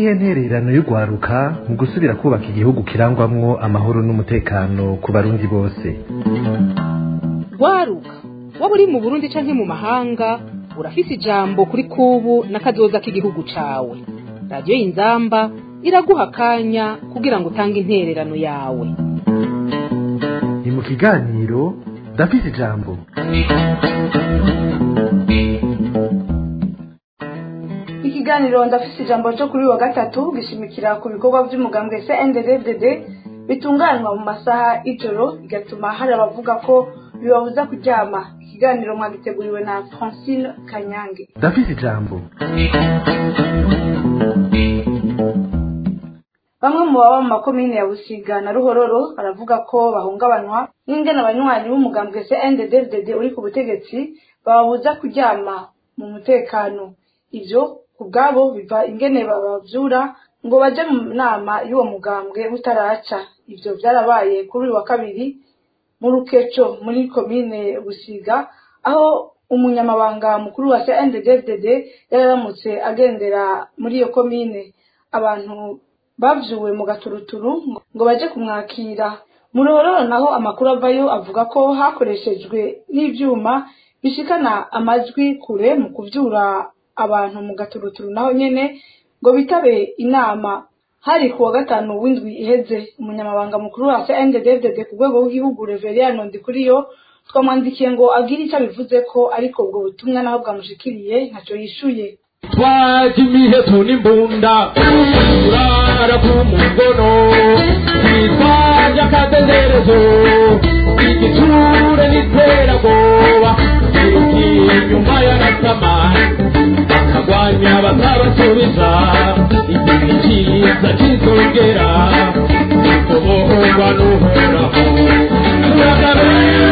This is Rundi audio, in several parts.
niyihe ntererano y'urwaruka mu gusubira kubaka igihugu kirangwamwo amahoro n'umutekano ku barundi bose rwaruka waba uri mu burundi canke mu mahanga urafise ijambo kuri kubu n'akazoza k'igihugu cawe radiyo y'inzamba iraguha akanya kugira ngo utange intererano yawe ni mu kiganiro ndafise ijambo ikiganiro ndafise ijambo cyo kuri uyu wa gatatu gishimikira ku bikorwa by'umugambwe CNDD-FDD bitunganywa mu masaha y'ijoro bigatuma hari abavuga ko bibabuza kuryama ikiganiro mwagiteguriwe na Francine Kanyange ndafise ijambo bamwe mu baba mu makomine ya busiga na ruhororo baravuga ko bahungabanywa n'ingene abanywanyi b'umugambwe CNDD-FDD uri ku butegetsi bababuza kuryama mu mutekano ivyo ku bwabo biva ingene babavyura ngo baje mu nama y'uwo mugambwe butaraca ivyo vyarabaye kuri uyu wa kabiri mu rukeco muri komine busiga aho umunyamabanga mukuru wa CNDD-FDD yararamutse agendera muri iyo komine abantu bavyuwe mu gaturuturu ngo baje kumwakira mu ruhororo naho amakuru avayo avuga ko hakoreshejwe n'ivyuma bishikana amajwi kure mu kuvyura abantu mu gaturuturu naho nyene ngo bitabe inama hari ku wa gatanu w'indwi iheze umunyamabanga mukuru wa CNDD-FDD ku rwego rw'igihugu Reverien Ndikuriyo twamwandikiye ngo agire icyo abivuze ko ariko ubwo butumwa naho bwamushikiriye ntaco yishuye twaje imiheto n'imbunda turara ku mugono twitwaje akadenderezo igiture n'iterabwoba irukiye inyuma y'agasamani bakagwanya batabasubiza igihe cyiza kizongera kubohorwa n'uhoraho turagaruye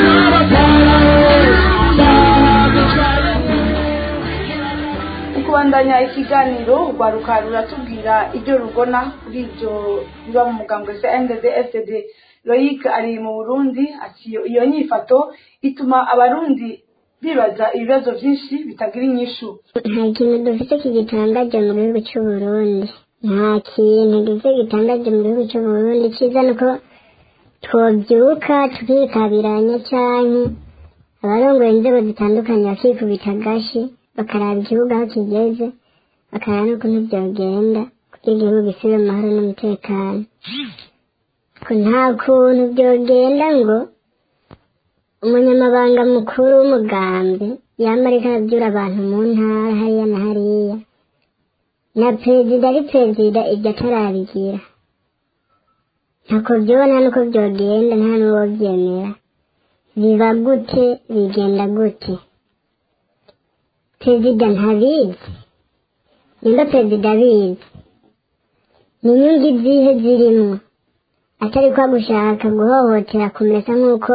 kubandanya ikiganiro urwaruka ruratubwira ibyo rugona kuri ibyo biba mu mugambwe CNDD-FDD Loic ari mu Burundi ati iyo nyifato ituma abarundi bibaza ibibazo byinshi bitagira inyishu nta kintu dufite kigitangaje mu gihugu cy'u Burundi nta kintu dufite gitangaje mu gihugu cy'u Burundi cyiza ni uko twobyuka tukikabiranya cyane abarongoye inzego zitandukanye bakikubita agashi bakaraba igihugu aho kigeze bakaraba n'ukuntu byogenda kugira igihugu gisubire mu mahoro n'umutekano ko nta kuntu byogenda ngo umunyamabanga mukuru w'umugambi yaba ariko arabyura abantu mu ntara hariya na hariya na perezida ari perezida ibyo atarabigira ntako byobona nuko byogenda nta n'uwo byemera biba gute bigenda gute perezida ntabizi nimba perezida abizi ni inyungu izihe zirimo atari kwa gushaka guhohotera kumesa nk'uko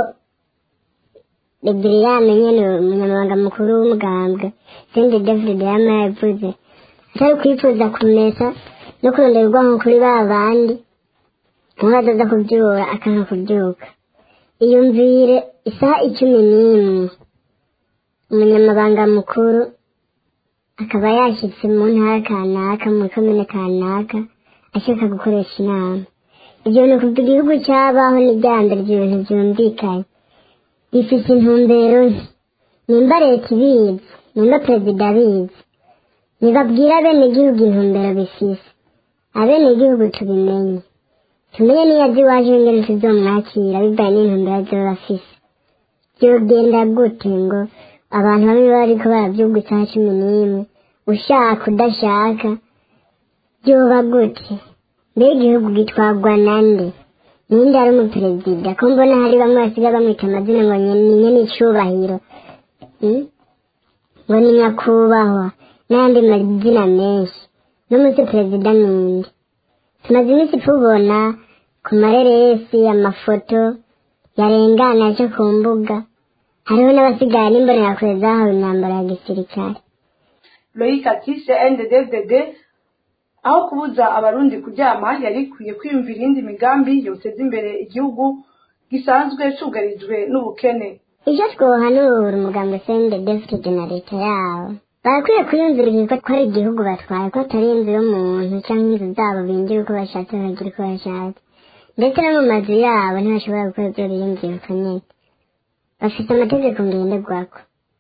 reberiyani nyene umunyamabanga mukuru w'umugambwe sende david yama yavuze atari kwifuza kumesa no kuronderwa nko kuri ba bandi nkuko azaza kubyura akanka kubyuka iyumvire isaha icumi n'imwe umunyamabanga mukuru akaba yashyitse mu ntara kanaka mu komine kanaka ashaka gukoresha inama ibyo bintu kuva igihugu cyabaho n'ibyambere ibyo bintu byumvikanye bifite intumbero nke nimba leta ibizi nimba perezida abizi nibabwire abenegihugu intumbero bifise abenegihugu tubimenye tumenye niyo azi iwaje ingene tuzomwakira bivaye n'intumbero azoba afise byogenda gute ngo abantu bamwe bariko baravyuga isaha cumi n'imwe ushaka udashaka byoba gute mbega igihugu gitwagwa nande ninde ari umuperezida ko mbona hari bamwe basiga bamwita amazina ngo ni nyene icubahiro Hmm? ngo ni nyakubahwa n'ayandi mazina menshi n'umunsi perezida ninde tumaze iminsi tubona ku mareresi amafoto yarengana aje ku mbuga hariho n'abasigaye n'imbonerakure zahawe imyambaro ya gisirikare Loic ati CNDD-FDD aho kubuza abarundi kuryama yari ikwiye kwiyumvira iyindi migambi yoteza imbere igihugu gisanzwe cugarijwe n'ubukene icyo twohanura umugambi sende defite na leta yawo barakwiye kwiyumvira ko ari igihugu batwaye ko atari inzu y'umuntu cyangwa inzu zabo binjira uko bashatse bakagira uko bashatse ndetse no mu mazu yabo ntibashobora gukora ibyo biyumvira uko nyine bafite amategeko ngenderwako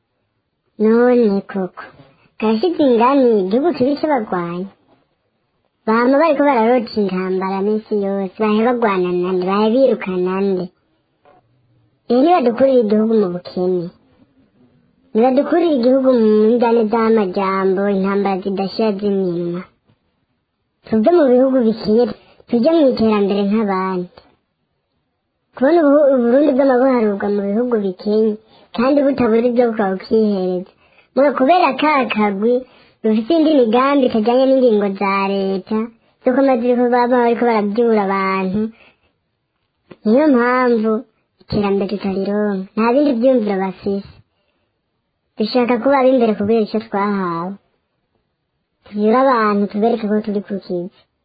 none koko karashize ingani igihugu kiri cy'abagwanyi bama bariko bararota intambara minsi yose bahe bagwana nande bahe birukana nde iyo nibadukurira igihugu mu bukene nibadukurira igihugu mu njyane z'amajambo intambara zidashira z'iminwa tuve mu bihugu bikiye tujye mu iterambere nk'abandi kubona ubu- uburundi bw'amabuharurwa mu bihugu bikenye kandi butabura ibyo bukaba bukihereza muga kubera ka kagwi rufite indi migambi itajyanye n'ingingo za leta z'uko amategeko baba bariko barabyura abantu niyo mpamvu iterambere tutarironka nta bindi byumviro bafise dushaka kuba ab'imbere kubera icyo twahawe tuvyure abantu tubereke ko turi ku kizi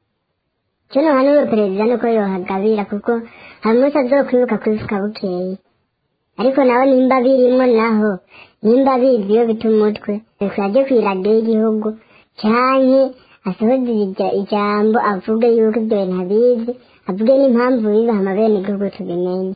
icyo nohanura perezida nuko yohagabira kuko hari umunsi azokwibuka kwifuka bukeye ariko nawe nimba birimwo naho nimba bizi iyo bita umutwe reka ajye ku iradiyo y'igihugu canke asohoze ija- ijambo avuge yuko ibyo bintu abizi avuge n'impamvu bibaha amabene igihugu tubimenye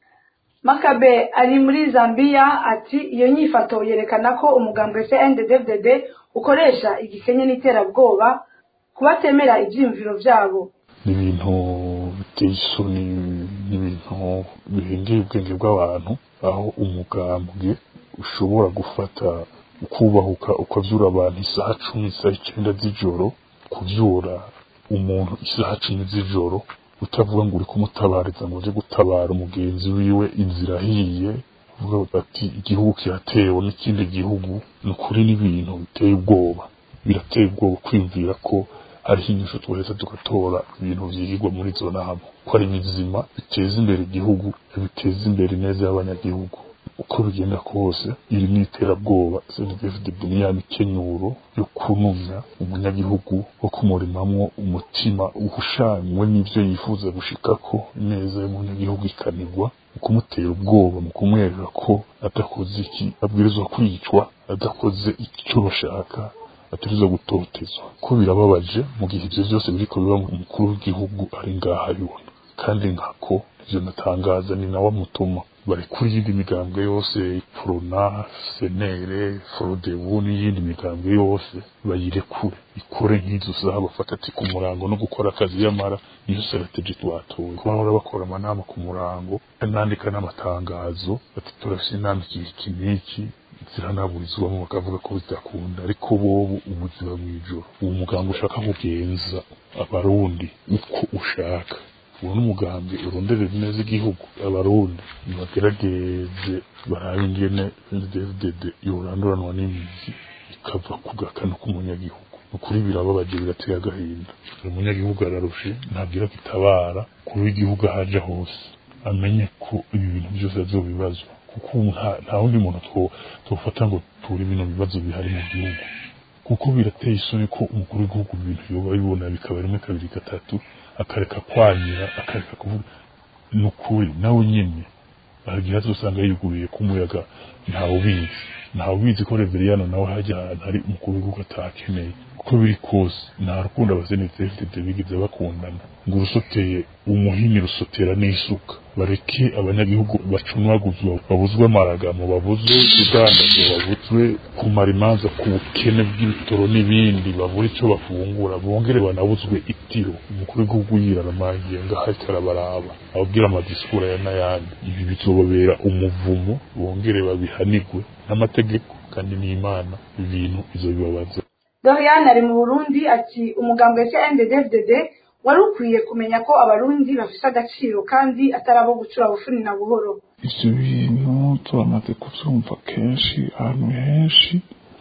makabe ari muri zambia ati iyo nyifato yerekana ko umugambwe cnddd ukoresha igikenye n'iterabwoba ku batemera ibyiyumviro byabo ni ibintu biteye isoni ni ibintu bihengeye ubwenge bw'abantu aho umugambwe ushobora gufata ukubahuka ukavyura abantu isaha cumi isaha icyenda z'ijoro kuvyura umuntu isaha cumi z'ijoro utavuga ngo uri kumutabariza ngo uje gutabara umugenzi wiwe inzira ahiye uvuga bati igihugu kiratewe n'ikindi gihugu ni ukuri n'ibintu biteye ubwoba birateye ubwoba kwiyumvira ko hariho inyishu twoheza tugatora ibintu vyigirwa muri izo nama ko ari bizima biteza imbere igihugu biteza imbere ineza y'abanyagihugu uko bigenda kose iri ni iterabwoba cndfd ni ya mikenyuro yo kunumya umunyagihugu wo kumurimamwo umutima uhushanywe n'ivyo yifuza gushikako ineza y'umunyagihugu ikanigwa mu kumutera ubwoba mu kumwereka ko adakoze iki abwirizwa kwicwa adakoze icyo bashaka atarizo gutotezwa ko birababaje mu gihe ivyo vyose biriko biba mu mukuru w'igihugu ari ngaha abibona kandi nkako ivyo natangaza ni nawe amutuma bari kuri iyindi migambwe yose prona senere forodebu n'iyindi migambwe yose bayirekure ikore nk'izo saha bafata ati ku murango no gukora akazi yamara niyo strategy twatoye kuba bahora bakora amanama ku murango nandika n'amatangazo ati turafise inama igihe iki n'iki ziranaburizwamo bakavuga ko bidakunda ariko bobu ubuzima mw'ijoro uwo muganga ushaka kugenza abarundi uko ushaka uwo n'umugambi uronderera neza igihugu abarundi nibagerageze barabe ingene dvdd yoranduranwa n'imizi ikava ku gakano k'umunyagihugu ukuri birababaje birateye agahinda umunyagihugu ararushe ntabwira ko itabara kuri w'igihugu ahaja hose amenye ko ibi bintu byose azobibazwa kuko ubu nta- nta wundi muntu two- twofata ngo ture bino bibazo bihari mu gihugu kuko birateye isoni ko umukuru w'igihugu ibintu yoba abibona bikaba rimwe kabiri gatatu akareka kwanyira akareka kuvuga ni ukuri nawe nyene aragira azosanga yiguruye ku muyaga ntawe ubizi ntawe ubizi ko reveriyano nawe hajya ahantu hari umukuru w'igihugu atahakeneye uko biri kose nta rukundo abasenete fdd bigeze bakundana ngo urusoteye umuhini rusotera n'isuka bareke abanyagihugu bacunaguzwa babuzwe amaragamo babuzwe kudandazwa babuzwe kumara imanza ku bukene bw'ibitoro n'ibindi babura icyo bafungura bongere banabuzwe itiro umukuru w'igihugu yiraramangiye ngaho ariko arabaraba ababwira amadisikura ya n'ayandi ibi bizobabera umuvumo bongere babihanigwe n'amategeko kandi n'imana ibintu bizobibabaza doriane ari mu burundi ati umugambwe cnddd wari ukwiye kumenya ko abarundi bafise agaciro kandi atari abo gucura bufuni na buhoro ivyo bintu turamaze kuvyumva kenshi ahantu henshi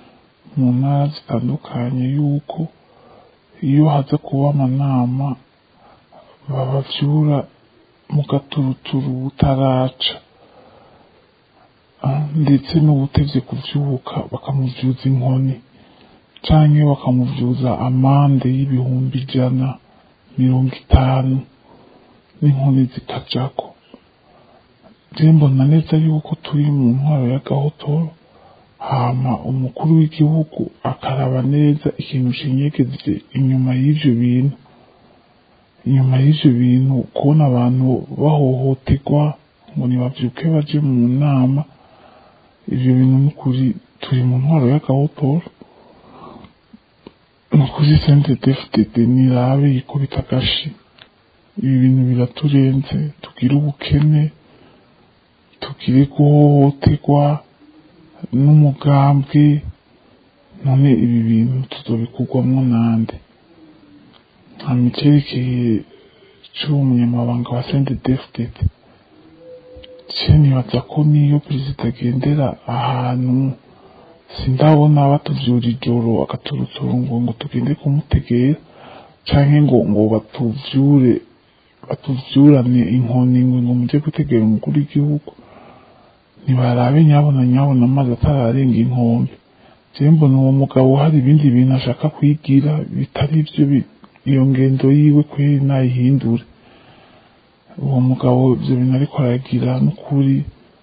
mu ntara zitandukanye yuko iyo haza kuba amanama babavyura mu gaturuturu butaraca Ah, ndetse n'ubutevye kuvyuka bakamuvyuza inkoni canke bakamuvyuza amande y'ibihumbi ijana mirongo itanu n'inkoni zikajako je mbona neza yuko turi mu ntwaro ya gahotoro hama umukuru w'igihugu akaraba neza ikintu kinyegeje inyuma y'ivyo bintu inyuma y'ivyo bintu kubona abantu bahohoterwa ngo nibavyuke baje mu nama ivyo bintu n'ukuri turi mu ntwaro y'agahotoro nukuri sente defudede nirabe yikubita agashi ibi bintu biraturenze tugire ubukene tugire guhohoterwa n'umugambwe none ibi bintu tuzobikurwamwo nande nta micerekeye c'uwo munyamabanga wa sente defudede je nibaza ko niyo perezida agendera ahantu sindabona batuvyura ijoro akaturuturungu ngo tugende kumutegera canke ngo ngo batuvyure batuvyurane inkoni ngo ngo muje gutegera umukuru w'igihugu ntibarabe nyabona nyabona amazi atararenga inkombe je mbona uwo mugabo hari ibindi bintu ashaka kwigira bitari ivyo bi- iyo ngendo yiwe kweri nayihindure uwo mugabo ivyo bintu ariko aragira n'ukuri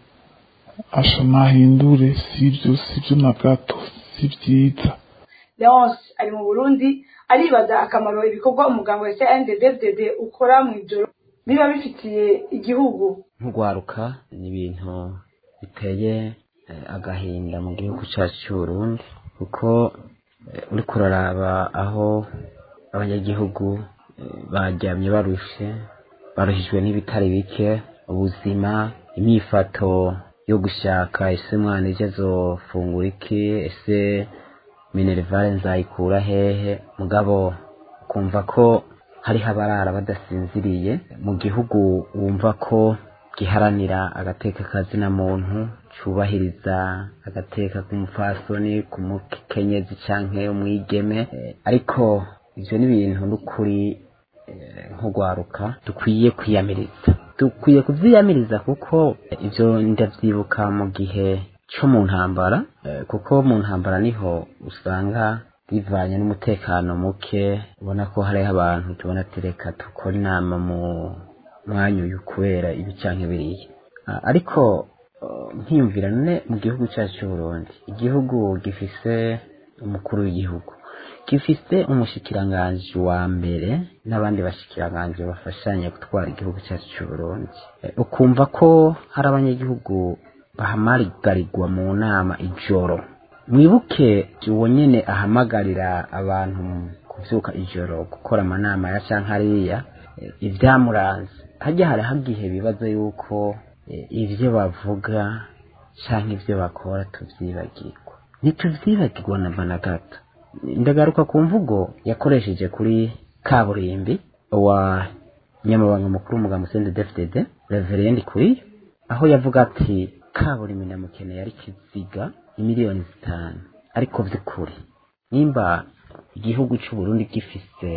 asha nahindure sivyo sivyo na gato si vyiza leonce ari mu burundi aribaza akamaro ibikorwa umuganga wa cnddddd ukora mu ijoro biba bifitiye igihugu nk'urwaruka ni ibintu biteye eh, agahinda mu gihugu cyacu cy'uburundi kuko eh, uriko uraraba aho abanyagihugu eh, baryamye barushe baruhijwe n'ibitari bike ubuzima imyifato yo gushaka ese mwana ejo azofungura iki ese minerivare nzayikura hehe mugabo ukumva ko hariho abarara badasinziriye mu gihugu wumva ko giharanira agateka kazina muntu cubahiriza agateka k'umupfasoni ku mukenyezi canke umwigeme Eh, ariko ivyo ni ibintu n'ukuri eh, nk'urwaruka dukwiye kwiyamiriza dukwiye kuvyiyamiriza kuko ivyo ndavyibuka mu gihe co mu ntambara eh, kuko mu ntambara niho usanga bivanye n'umutekano muke ubona ko hariho abantu tubona ati reka dukora inama mu mwanya uyu kubera ibi canke biriya Ah, ariko eh, nkiyumvira none mu gihugu cyacu c'uburundi igihugu gifise umukuru w'igihugu gifise umushikiranganji wa mbere n'abandi bashikiranganji bafashanya gutwara igihugu cyacu c'uburundi Eh, ukumva ko hari abanyagihugu bahamagarirwa mu nama ijoro mwibuke uwo nyene ahamagarira abantu kuvyuka ijoro gukora amanama ya canke hariya eh, ivyamuranze harya hari hagihe bibaza yuko eh, ivyo bavuga canke ivyo bakora tuvyibagirwa ntituvyibagirwa namba na gato ndagaruka ku mvugo yakoresheje kuri kaburimbi wa nyamabanga mukuru w'umugambi sende defudede reverendi kuriyo aho yavuga ati kaburimbi ndamukeneye ari kiziga imiliyoni zitanu ariko vy'ukuri nimba igihugu c'uburundi gifise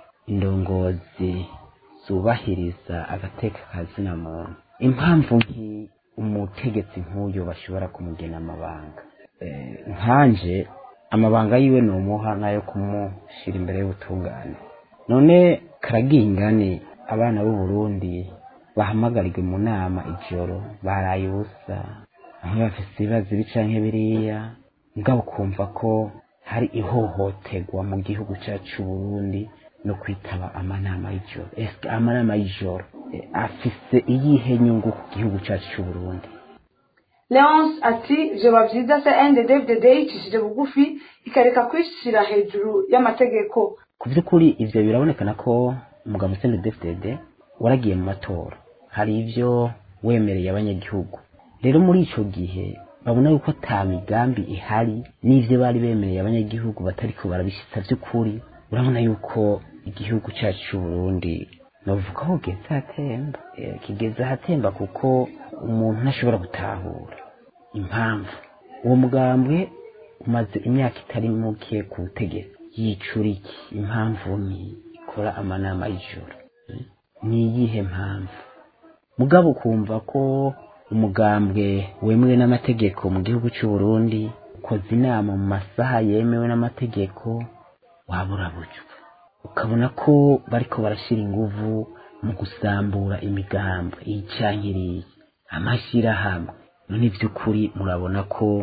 indongozi zubahiriza agateka kazina muntu impamvu nki umutegetsi nk'uyu bashobora kumugena amabanga Eh, nkanje amabanga yiwe ni umuha nayo kumushira imbere y'ubutungane none karagingane abana b'u Burundi bahamagarirwe mu nama ijoro baraye ubusa aho bafise ibibazo ibi canke biriya mugabo kumva ko hari ihohoterwa mu gihugu cyacu c'u Burundi no kwitaba amanama y'ijoro eske amanama y'ijoro eh, afise iyihe nyungu ku gihugu cyacu c'u Burundi leonce ati vyoba vyiza cnddddd yicishije bugufi ikareka kwishira hejuru y'amategeko ku by'ukuri ivyo birabonekana ko umugabo Sende DFDD waragiye mu matora hari ivyo wemereye abanyagihugu rero muri ico gihe babona yuko ata migambi ihari n'ivyo bari bemereye abanyagihugu batariko barabishitsa vy'ukuri urabona yuko igihugu cyacu c'u Burundi novuga ko kigeze ahatemba Eh, kigeze ahatemba kuko umuntu ntashobora gutahura impamvu uwo mugambwe umaze imyaka itari muke ku butegetsi yicura iki impamvu ni ikora amanama y'ijoro Eh, ni iyihe mpamvu mugabo ukumva ko umugambwe wemewe n'amategeko mu gihugu cy'u Burundi ukoze inama mu masaha yemewe n'amategeko wabura buryo ukabona ko bariko barashira inguvu mu gusambura imigambi iyi canke iriya amashyirahamwe none by'ukuri murabona ko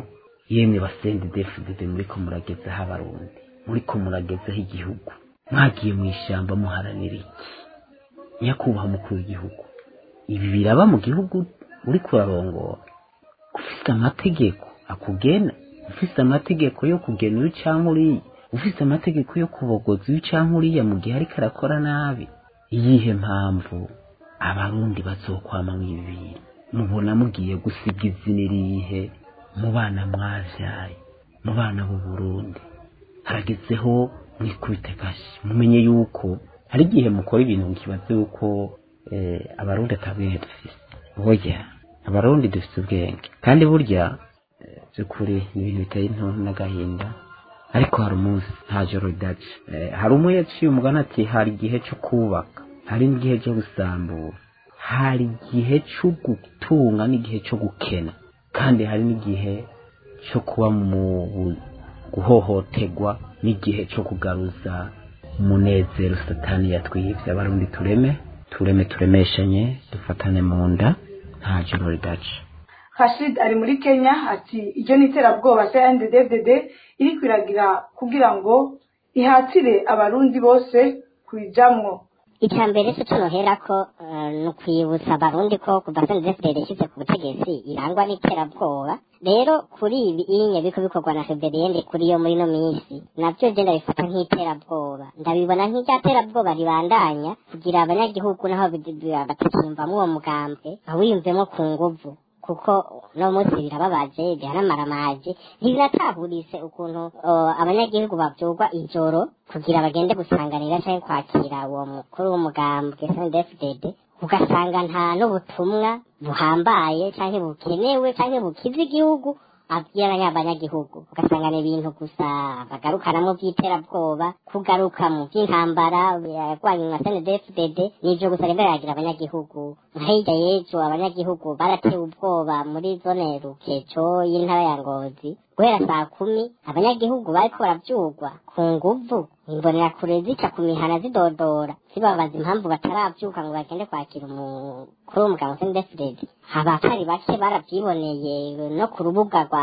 yemwe basende defudede muriko muragezaho abarundi muriko muragezaho igihugu mwagiye mu ishyamba muharanira iki nyakubahwa umukuru w'igihugu ibi biraba mu gihugu uri kurarongora ufite amategeko akugena ufite amategeko yo kugena uyu cyangwa uriya ufite amategeko yo kubogoza uyu cyangwa uriya mu gihe ariko arakora nabi iyihe mpamvu abarundi bazokwama ibi bintu mubona mugiye gusiga izina irihe mu bana mwavyaye mu bana b'u Burundi haragezeho mwikubite kashi mumenye yuko hari igihe mukora ibintu mukibaze yuko eh, abarundi atabwenge dufise burya abarundi dufite ubwenge kandi burya eh, by'ukuri ni ibintu biteye intuntu n'agahinda ariko hari umunsi nta joro ridaca Eh, hari umwe yaciye umugani ati hari igihe cyo kubaka hari n'igihe cyo gusambura hari igihe cyo gutunga n'igihe cyo gukena kandi hari n'igihe cyo kuba mu bu- guhohoterwa n'igihe cyo kugaruza umunezero satani yatwibye abarundi tureme tureme turemeshanye dufatane mu nda nta joro ridaca Rashid ari muri Kenya ati iryo ni iterabwoba CNDD-FDD iri kwiragira kugira ngo ihatire abarundi bose kuyijamwo icya mbere cyo tunoherako eh, ni ukwibutsa abarundi ko kuva sendefudede ishyize ku butegetsi irangwa n'iterabwoba rero kuri ibi inye biko bikorwa na federiyende kuri yo muri ino minsi nabyo je ndabifata nk'iterabwoba ndabibona nk'irya terabwoba ribandanya kugira abanyagihugu naho bid- bi- batakiyumvamo uwo mugambwe awiyumvemo ku nguvu kuko no munsi birababaje bihanamaramaje ntibinatahurise ukuntu uh, abanyagihugu bavyurwa ijoro kugira bagende gusanganira canke kwakira uwo mukuru w'umugambwe SNDFDD ugasanga nta n'ubutumwa buhambaye canke bukenewe canke bukiza igihugu abwira abanyagihugu ugasanga ni ibintu gusa bagarukanamo by'iterabwoba kugaruka mu by'intambara yarwanye nka SNDFDD n'ivyo gusa rero yagira abanyagihugu nka hirya y'ejo abanyagihugu baratewe ubwoba muri zone rukeco y'intara ya ngozi guhera saa kumi abanyagihugu bariko baravyurwa ku nguvu imbonerakure zica ku mihana zidodora zibabaza impamvu bataravyuka ngo bagende kwakira umukuru w'umugabo SNDFDD abatari bake baravyiboneye no ku rubuga rwa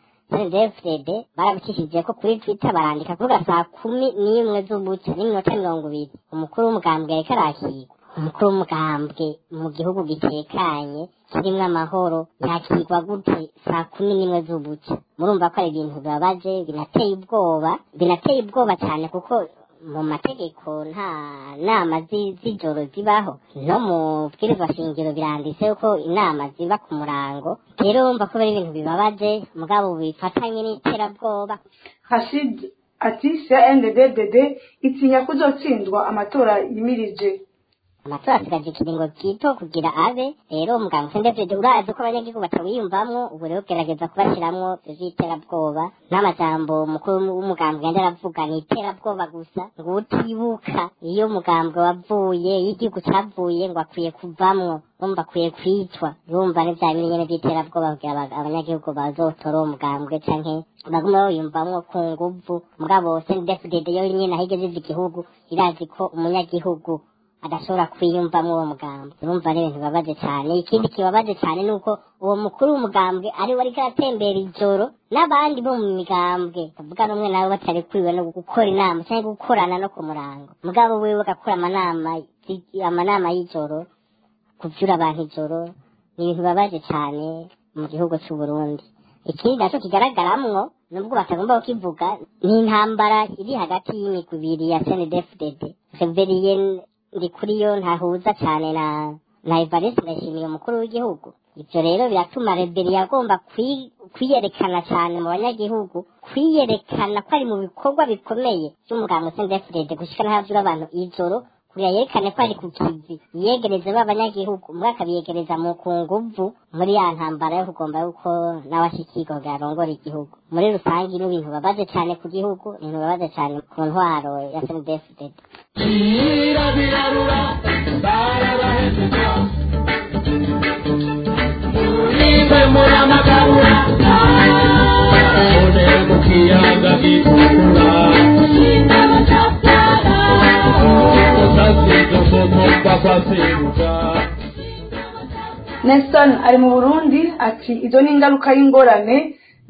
SNDFDD barabicishije ko kuri Twitter barandika kuvuga saa kumi n'imwe z'ubuca n'iminota mirongo ibiri umukuru w'umugambwe yariko arakirwa umukuru w'umugambwe mu gihugu gitekanye kirimwo amahoro yakirwa gute saa kumi n'imwe z'ubuca murumva ko ari ibintu bibabaje binateye ubwoba binateye ubwoba cyane kuko mu mategeko nta nama zi- z'ijoro zibaho no mu bwirizwa shingiro biranditse ko inama ziba ku murango rero wumva ko ari ibintu bibabaje mugabo bifatanye n'iterabwoba Rashid ati CNDD-FDD itinya kuzotsindwa amatora yimirije amatora asigaje ikiringo gito kugira abe rero umuganga sendefide urazi ko abanyagihugu batawiyumvamwo ubu rero gerageza kubashiramwo ivyo vy'iterabwoba n'amajambo umukuru w'umugambwe yandi aravuga ni iterabwoba gusa ngo utibuka iyo umugambwe wavuye iyo igihugu cavuye ngo akwiye kuvamwo urumva akwiye kwicwa urumva ni vya bintu nyene vy'iterabwoba kugira aba- abanyagihugu bazotora uwo mugambwe canke bagume bawiyumvamwo ku nguvu mugabo sendefide yo nyene aho igeze igihugu irazi ko umunyagihugu adashobora kwiyumvamo uwo mugambwe urumva ari ibintu bibabaje cyane ikindi kibabaje cyane ni uko uwo mukuru w'umugambwe ari we ariko aratembera ijoro n'abandi bo mu migambwe bavuga rumwe nabo batari kuriwe no gukora inama cyangwa gukorana no ku murango mugabo wiwe agakora amanama zi- amanama y'ijoro kuvyura abantu ijoro ni ibintu bibabaje cyane mu gihugu cy'u Burundi ikindi naco kigaragaramwo nubwo batagomba kukivuga ni intambara iri hagati y'imigwi ibiri ya CNDD-FDD Reverien ndi kuri yo ntahuza cyane na na Evariste Ndayishimiye umukuru w'igihugu ivyo rero biratuma reberi yagomba kwi- kwiyerekana cyane mu banyagihugu kwiyerekana ko ari mu bikorwa bikomeye by'umuganga CNDD-FDD gushika n'ahavura abantu ijoro kugira yerekane ko ari ku kivi yiyegereze b'abanyagihugu umwe akabiyegereza mu ku nguvu muri ya ntambara yo kugomba yuko nawe ashikirwa kugira arongore igihugu muri rusange ni ibintu bibabaje cyane ku gihugu ni ibintu bibabaje cyane ku ntwaro ya CNDD-FDD birabirarura barabahejeje murimbe muramagabura none mu kiyaga gitukura utasize umuntu bafaseruka Nelson ari mu Burundi ati izo ni ingaruka y'ingorane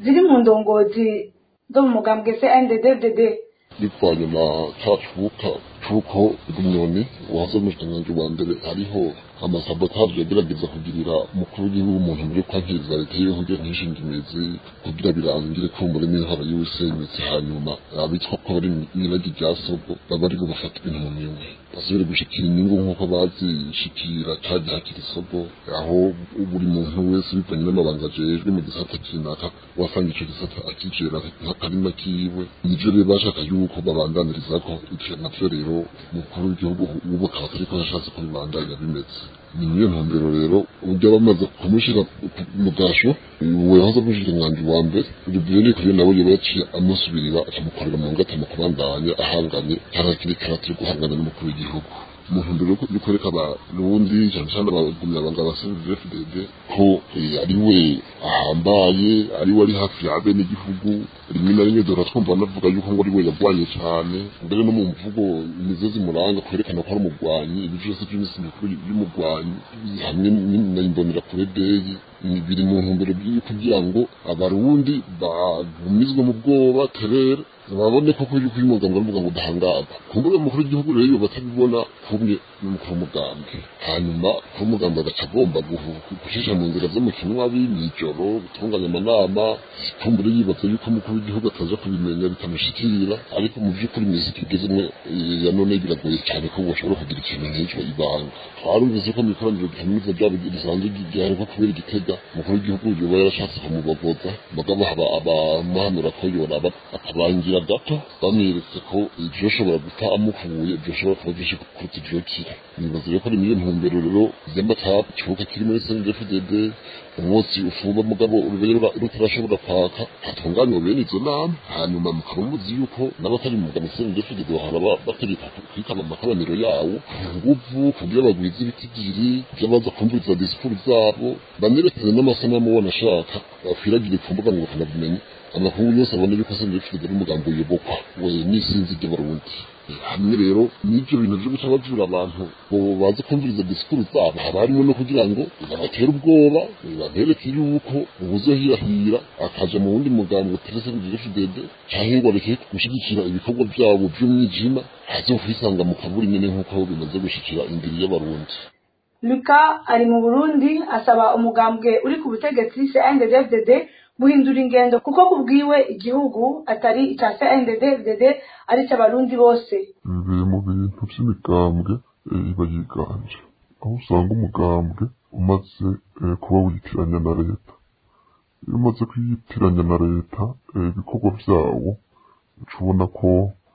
ziri mu ndongozi zo mu mugambwe CNDD-FDD bivanye na ca cuka cuko inyoni waza umushikiranganji wa mbere hariho amasabotaje yagerageza kugirira umukuru w'igihugu umuntu muri kwankiriza leta yiwe kugira ntishinga imizi kugira birangire ko muri n'intara y'ubusenyutse hanyuma abitwa ko bari mw'iragi rya sogo baba ariko bafata ibintu mu minwe basubire gushikira inyungu nk'uko bazishikira caje hakiri isogo aho buri muntu wese bivanye n'amabanga ajejwe mu gisata kinaka wasanga ico gisata akijera nk'akarima kiwe nivyo rero bashaka yuko babandaniririzako ivyo navyo rero umukuru w'igihugu ubu akaba atariko yashatse ko bibandanya bimeze ni niyo ntumbero rero uburyo bamaze kumushira mu gasho uwo yahoze amushikiranganji wa mbere urubyiyo ni kuyo nawe yoba yaciye amusubirira akamukorera mu ngata mu kubandanya ahanganye harakiri karatiri guhangana n'umukuru w'igihugu mu ntumbero yo kwereka abarundi cyane cyane abagumyabanga ba CNDD-FDD ko ari we ahambaye ari we ari hafi ya bene igihugu rimwe na rimwe dore twumva banavuga yuko ngo ari we yagwanye cyane mbere no mu mvugo imizozi muranga kwerekana ko ari umugwanyi ibi byose by'iminsi mikuru y'umugwanyi hamwe na imbonera kure deyi biri mu ntumbero kugira ngo abarundi bagumizwe mu bwoba terere babone koko yuko uyu mugambwe avuga ngo udahangarwa kumbure umukuru w'igihugu rero iyo batabibona kumwe n'umukuru w'umugambwe hanyuma umukuru w'umugambwe agaca agomba gushisha mu nzira zo mu kinwa mw'ijoro gutunganya amanama kumbure yibaza yuko umukuru w'igihugu ataza kubimenya bitamushikira ariko mu by'ukuri imizi tugezemo ya none biragoye cyane ko bashobora kugira ikintu nk'icyo ibanga twarumvise ko mu ikoraniro kaminuza ryabo risanzwe ryaheruka kubera igitega umukuru w'igihugu yoba yarashatse kumubogoza mugabo abamuhanura ko yoraba akabangira gato bamweretse ko ibyoshobora guta amukuye byoshobora kuba byinshi kuruta ibyokira nibaza rero ko ari muri iyo ntumbero rero y'amatapu ikibuga kiri muri CNDD-FDD umunsi ufuba mugabo urubera rutarashobora kwaka hatunganywa bene izo nama hanyuma mukaba muzi yuko n'abatari mu mugabo CNDD-FDD bahora bategeka kwitaba amakoraniro yawo nguvu kugira bagwize ibitigiri by'abaza kumviriza disikuru zabo banerekane n'amasanamu wanashaka bakwiragire ku mbuga ngo bakanabimenya amakuru yose abona yuko CNDD-FDD ari umugambi uyobokwa we n'isinzi ry'abarundi hamwe rero n'ibyo bintu byo guca bajura abantu ngo baze kumviriza disikuru zabo haba harimo no kugira ngo babatere ubwoba babereke yuko ubuzohirahira akaja mu wundi mugambi uterese CNDD-FDD canke ngo areke gushyigikira ibikorwa byabo by'umwijima azokwisanga mu kaburi nyene nk'uko bimaze gushikira imbere y'abarundi luka ari mu burundi asaba umugambwe uri ku butegetsi CNDD-FDD guhindura ingendo kuko kubwiwe igihugu atari icya CNDD-FDD ari icy'abarundi bose biri mu bintu by'imigambwe iba yiganje aho usanga umugambwe umaze kuba witiranya na leta iyo umaze kuyitiranya na leta ibikorwa byawo uca ubona ko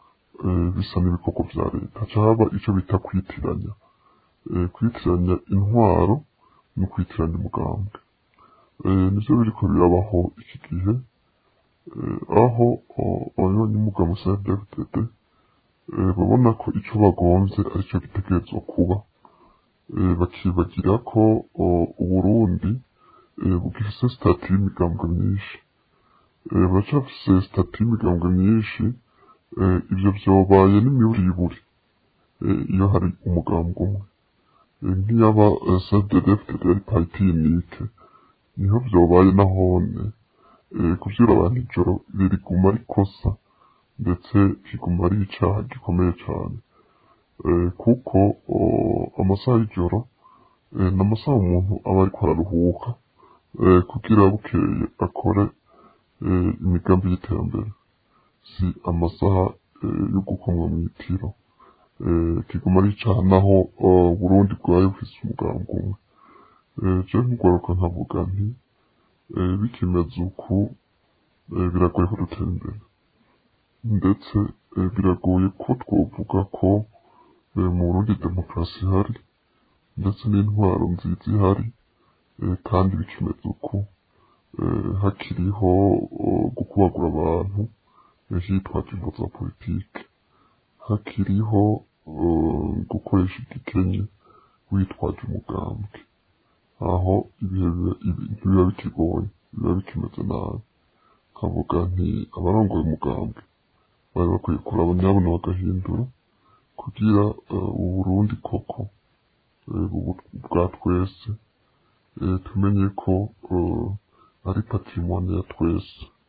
bisa n'ibikorwa bya leta cyaba icyo bita kwitiranya kwitiranya intwaro no kwitiranya umugambwe nibyo biriko birabaho iki gihe aho abanyamugabo CNDD-FDD babona ko icyo bagonze aricyo gitegerezwa kuba bakibagira ko uburundi bugifise sitati y'imigambwe myinshi baracafise sitati y'imigambwe myinshi ivyo vyobaye n'imiburiburi iyo hari umugambwe umwe nk'iyaba CNDD-FDD ari pariti unike niho vyobaye nahone kuvyura abantu ijoro riguma rikosa ndetse kiguma ari icaha gikomeye cane kuko amasaha y'ijoro n'amasaha umuntu aba ariko araruhuka kugira bukeye akore imigambi y'iterambere si amasaha yo gukomwa mw'itiro kiguma ari icaha naho burundi bwayo bufise umugambi umwe je nk'ugwaruka nkavuga nti bikimeze uku biragoye ko dutera imbere ndetse biragoye ko twovuga ko mu burundi demokarasi ihari ndetse n'intwaro nziza ihari kandi bikimeze uku hakiriho gukubagura abantu hitwaje imvo za politike hakiriho gukoresha igikenye witwaje umugambwe aho ibihe biba bikigoye biba bikimeze nabi nkavuga nti abarongoye umugambwe bari bakwiye kuraba nyabona bagahindura kugira uburundi koko bwa twese tumenye ko ari patrimoine ya twese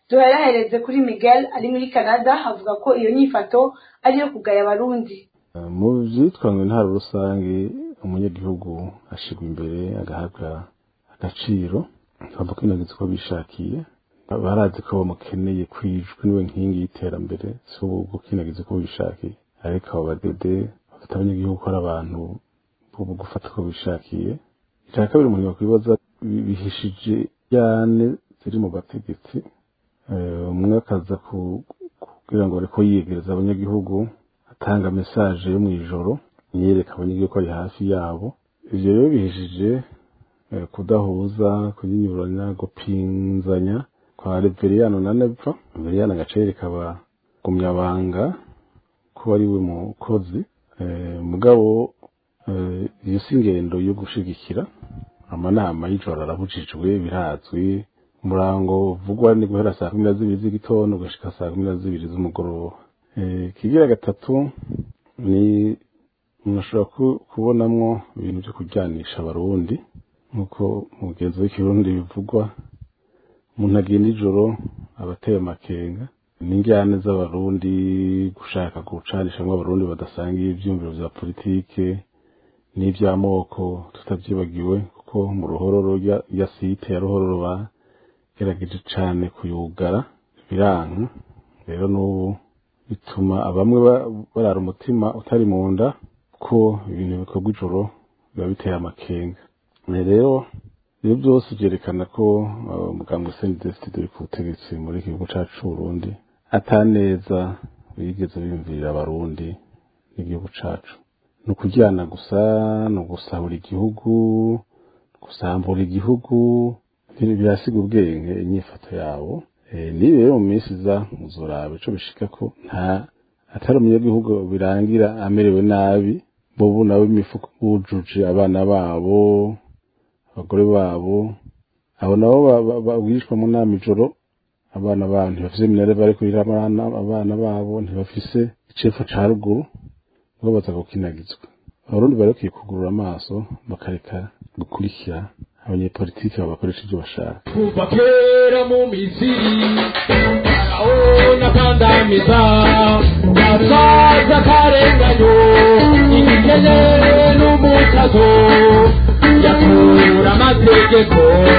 duherahereze kuri miguel ari muri canada avuga ko iyo nyifato ari iyo kugaya abarundi mu byitwa ngo intara rusange umunyagihugu ashyirwa imbere agahabwa agaciro bavuga ko inagize uko bishakiye barazi ko bamukeneye kwijwi niwe nkingi y'iterambere si ubu gukinagiza uko bishakiye ariko abo badede bafite abanyagihugu ko ari abantu bo gufata uko bishakiye icya kabiri umuntu yakwibaza bihishije cyane ziri mu bategetsi umwe akaza kugira ngo ariko yiyegereza abanyagihugu atanga mesaje yo mu ijoro yereka abanyagihugu ko ari hafi yabo ibyo rero bihishije kudahuza kunyinyuranya gupinzanya kwa reveriyano na nepfa reveriyano agace yereka abagumyabanga ko ari we mukozi mugabo iyo si ingendo yo gushigikira amanama y'ijoro arabujijwe birazwi umurango uvugwa ni guhera saa kumi na zibiri z'igitondo ugashika saa kumi na zibiri z'umugoroba ikigira gatatu ni umuntu ashobora kubonamwo ibintu byo kujyanisha abarundi nk'uko mugenzi w'ikirundi bivugwa umuntu agenda ijoro aba ateye amakenga n'injyane z'abarundi gushaka gucanishamwo abarundi badasangiye ibyiyumviro bya politike n'iby'amoko tutabyibagiwe kuko mu ruhororo ya site ya ruhororo bagerageje cyane kuyugara biranka rero n'ubu bituma bamwe barara umutima utari mu nda ko ibintu bikorwa ijoro biba biteye amakenga rero ibyo byose byerekana ko umuganga usendesite dore ku butegetsi muri iki gihugu cyacu Burundi ataneza bigeze biyumvirira abarundi n'igihugu cyacu ni ukujyana gusa ni ugusahura igihugu gusambura igihugu birasiga ubwenge inyifato yabo niba rero mu minsi iza muzuraba ico bishika ko nta atari umunyagihugu birangira amerewe nabi bobu nabo imifuko bujuje abana babo abagore babo abo nabo babwishwa mu nama ijoro abana babo ntibafise minere bari kurira abana babo ntibafise icepfo ca ruguru ngo baza gukinagizwa abarundi bari bakwiye kugurura amaso bakareka gukurikira abanyepolitiki babakoresha ibyo bashaka kuva kera mu misiri faraona kandamiza gasaza karenganyo igikene n'umutazo yakura amategeko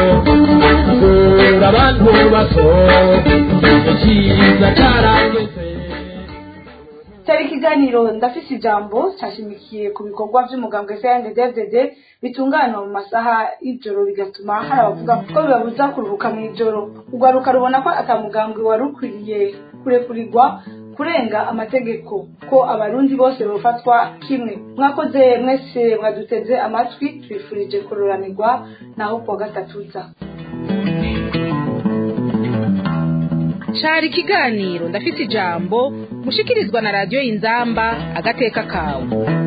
akura abantu bato ikiza carangeze cyari ikiganiro ndafise ijambo cyashimikiye ku bikorwa by'umugambwe CNDD-FDD bitunganywa mu masaha y'ijoro bigatuma hari abavuga ko bibabuza kuruhuka mu ijoro urwaruka rubona ko atamugambwe wari ukwiriye kurekurirwa kurenga amategeko ko abarundi bose bafatwa kimwe mwakoze mwese mwaduteze amatwi twifurije kururanirwa naho kuwa gatatu uza cari ikiganiro ndafise ijambo mushikirizwa na radiyo inzamba agateka kawe